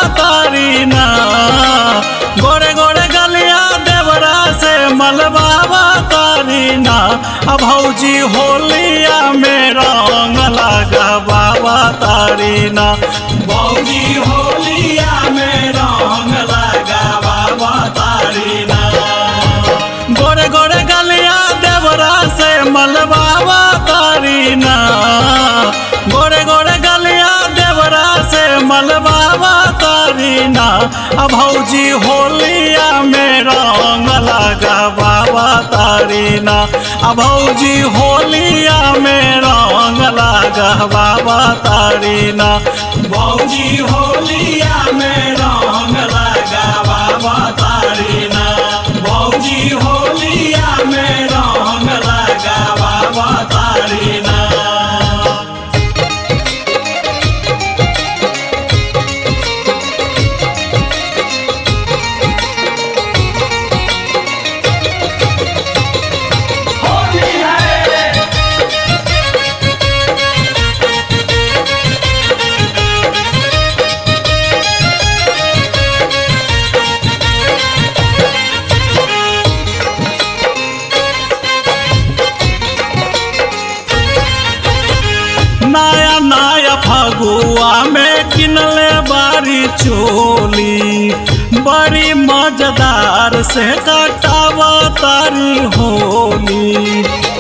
तारी ना गोरे गोरे गलिया देवरा से मलबावा तारी ना अब भौजी होलिया में रंग लगा बाबा तारी ना भौजी होलिया में रंग लगा बाबा तारी ना गोरे गोरे गलिया देवरा से मलबावा तारी ना गोरे गोरे गलिया देवरा से मलबावा तारी ना अब भौजी होलिया में रंग लगा बाबा तारी ना अब भौजी होलिया में रंग लगा बाबा तारी ना भौजी होलिया में रंग लगा बाबा तारी ना भौजी होलिया में रंग लगा बाबा तारी ना नया नया फगुआ में किनले बारी चोली बड़ी मजेदार से कटावा तारी होली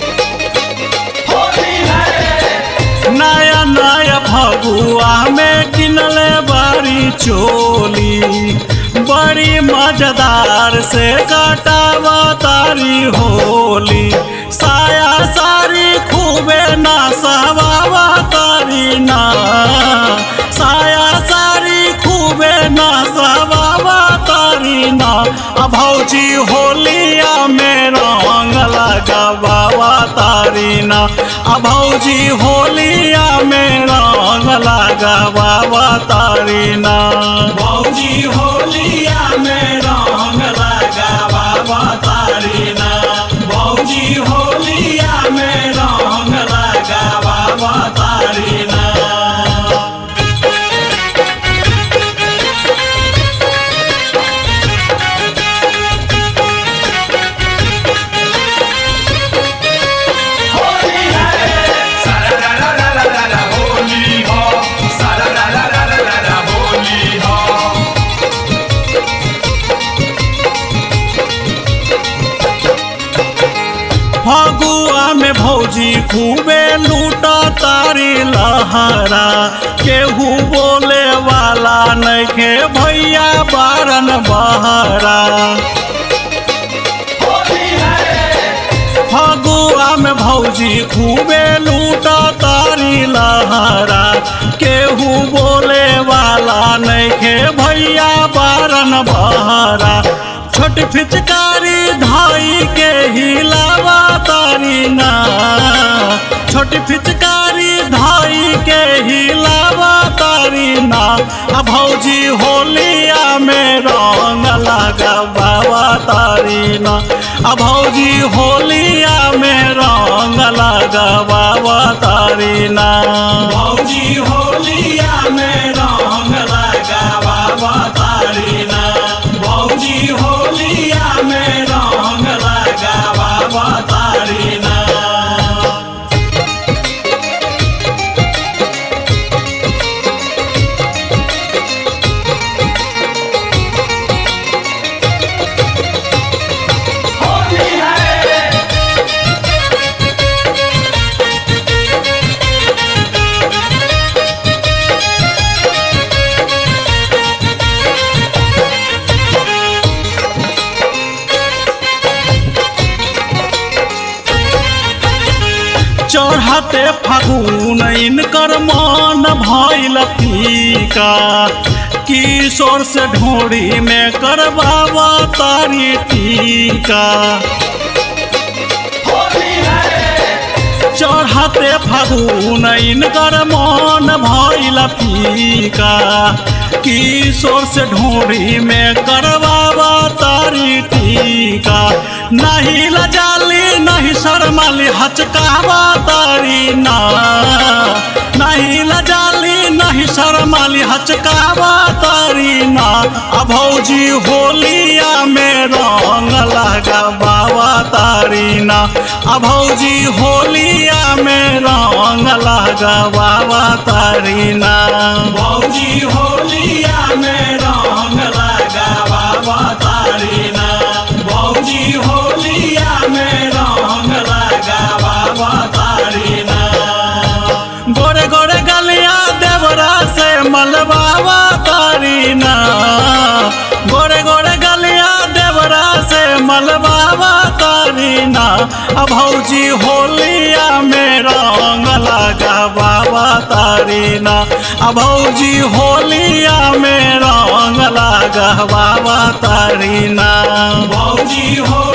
नया नया फगुआ में किनले बारी चोली बड़ी मजेदार से कटावा तारी होली साया सारी खूबे ना सवावा तारी ना साया सारी खूबे ना सवावा तारी ना अब भौजी होलिया में रंग लगा बाबा तारी ना अब भौजी होलिया में रंग लगा बाबा तारी ना भौजी होलिया में रंग लगा बाबा तारी ना भौजी होलिया में रंग लगा बाबा तारी ना सारा ला ला ला ला ला ला होली हो सारा ला ला ला ला ला ला होली हो फगुआ में भौजी खूबे लूटा तारी लहरा केहू बोले वाला नइखे भैया बारन बहरा फगुआ में भौजी खूबे लूटा तारी लहरा केहू बोले वाला नइखे भैया बारन बहरा छोट फिचकारी धाई के हिलावा तारी ना छोट फिचकारी धाई के हिलावा तारी ना आ भौजी होलिया में रंग लगा बाबा तारी ना आ भौजी होलिया में रंग लगा बाबा तारी ना भौजी होलिया में रंग लगा बाबा तारी ना भौजी होलिया में रंग लगा बाबा तारी ना चढ़ते फागुन इनकर मन भइल फीका किशोर से ढोड़ी में करबावा तारी टीका चढ़ते फागुन इनकर मन भइल फीका किशोर से ढोरी में करवावा तारी टीका नहीं लजाली नहीं शर्माली हचकावा तारी ना नहीं लजाली नहीं शर्माली हचकावा तारी तारीना आ भौजी होलिया में रंग लगा बाबा तारीना आ भौजी होलिया में रंग लगा बाबा तारीना भौजी होलिया में रंग लगा बाबा तारीना भौजी होलिया में रंग लगा बाबा तारीना गोरे गोरे गलिया देवरा से मलबावा तारीना गोरे गोरे गलिया देवरा से मलबावा तारीना अब भौजी होलिया में रंग लगा बाबा तारीना अब भौजी होलिया में रंग लगा बाबा तारीना भौजी हो